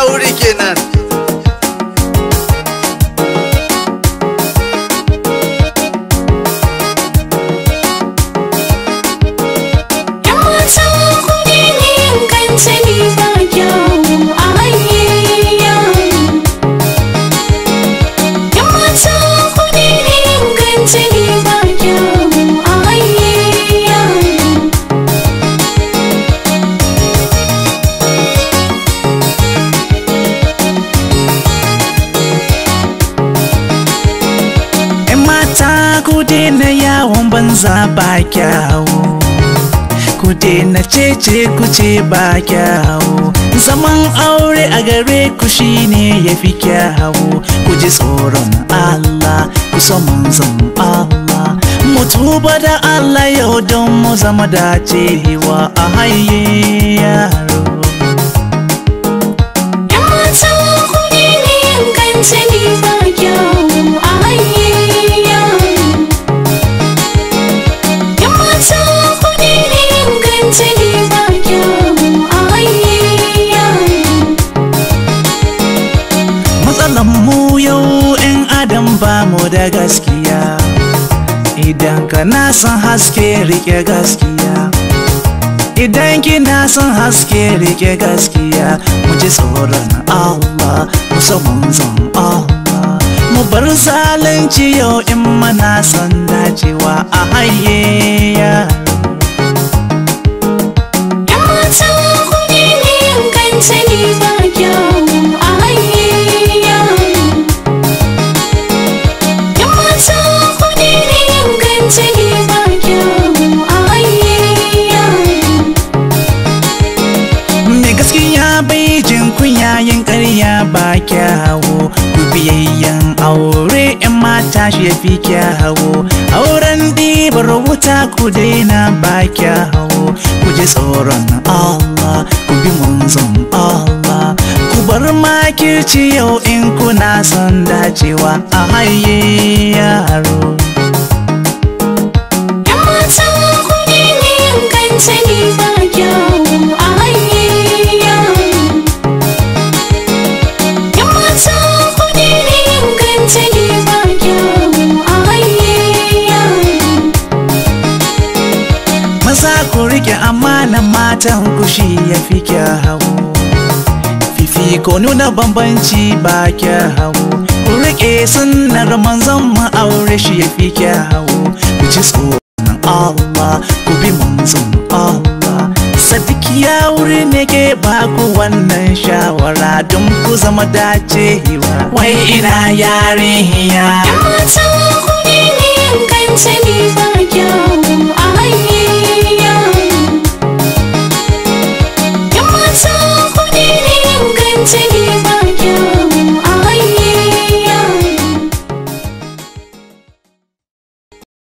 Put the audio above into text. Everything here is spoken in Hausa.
wuri kenan Yan mata ku ne yin kansani ba kyawu a hayayya. Yan mata ku ne yin kansani ba kyawu a hayayya. ‘Yan mata ku daina yawon banza ba kyawu Ku daina cece ku ce ba kyawu Zaman aure a gare ku shine ya fi kyawu Ku ji tsoron Allah ku so manzon Allah Mu tuba da Allah yau don mu zama dacewa a haye yaro Yan mata ku ne yin kansani ba kyawu a hayayya. Yan mata ku ne yin kansani ba kyawu a hayayya. Matsalan mu yau in adam ba mu da gaskiya Idan kana son haske rike gaskiya Idan kina son haske rike gaskiya Mu ji tsoron Allah mu so manzon Allah Mu bar zalunci yau in mana son dacewa a haye yaro Yan mata ku ne yin kansani ba kyawu a hayayya. Yan mata ku ne yin kansani ba kyawu a hayayya. Mai gaskiya bai jin kunya yin ƙarya ba kyawo Ku biyayyen aure ‘yan mata shi ya fi kyawo Auren ɗibar wuta ku daina ba kyawo Ku ji tsoron Allah ku bi manzon Allah Ku bar makirci yau in kuna son dacewa a haye yaro Yan mata ku ne yin kansani ba kyawu a hayayya. Yan mata ku ne yin kansani ba kyawu a hayayya. Maza ku rike amanan matan ku shi ya fi kyawu Fifiko nuna bambanci ba kyawu Ku rike sunnar manzon mu aure shi ya fi kyawu Ku ji tsoron Allah ku bi manzon Allah Sadiq ya wuri ne ke ba ku wannan shawara don ku zama dacewa Wai ina yarinya Yan mata ku ne yin kansani ba